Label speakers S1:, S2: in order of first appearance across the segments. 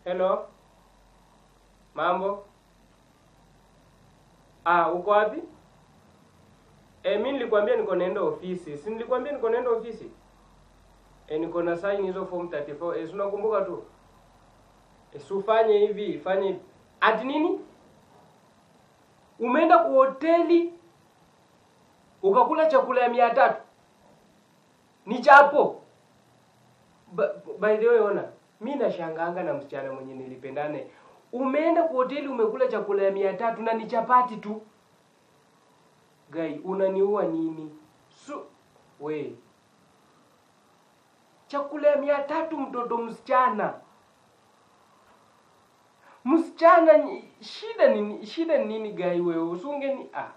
S1: Hello. Mambo? Ah, uko wapi? Eh, mimi nilikwambia niko naenda ofisi. Si nilikwambia niko naenda ofisi? Eh, niko na sign hizo form 34. Eh, si unakumbuka tu? Eh, si ufanye hivi, fanye hivi. Ati nini? Umeenda kwa hoteli ukakula chakula ya mia tatu ni chapo. Ba- By the way, ona, mi nashanganga na msichana mwenye nilipendane. Umeenda kwa hoteli umekula chakula ya mia tatu na ni chapati tu. Gai, unaniua nini? Su, we, chakula ya mia tatu mtoto msichana msichana nyi- shida nini shida ni nini gai wewe usunge ni ah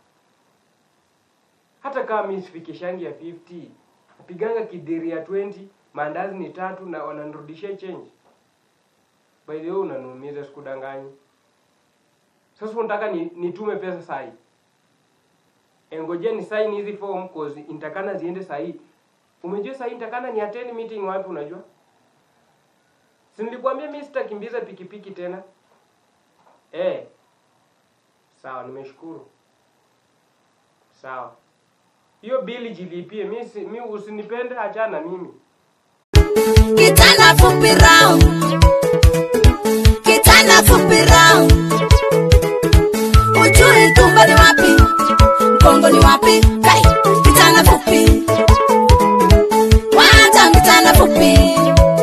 S1: hata kama mi sifikishangi ya 50 napiganga kideri ya 20 maandazi ni tatu na wananirudishia change by the way unaniumiza sikudanganyi sasa unataka ni, nitume pesa sahi engojea ni sign hizi form cause nitakana ziende sahi umejua sahi nitakana ni attend meeting wapi unajua si nilikwambia mi sitakimbiza pikipiki tena eh sawa nimeshukuru sawa hiyo bili jilipie mi, si, mi usinipende achana mimi
S2: Kitana fupi round. Kitana fupi round. Ujui tumbo ni wapi? Mgongo ni wapi? Kai, kitana fupi. Wacha kitana fupi.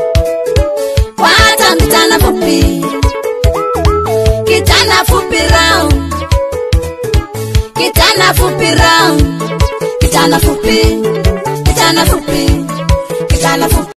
S2: Wacha kitana fupi. Kitana fupi round. Kitana fupi round. Kitana fupi. Kitana fupi. Kitana fupi.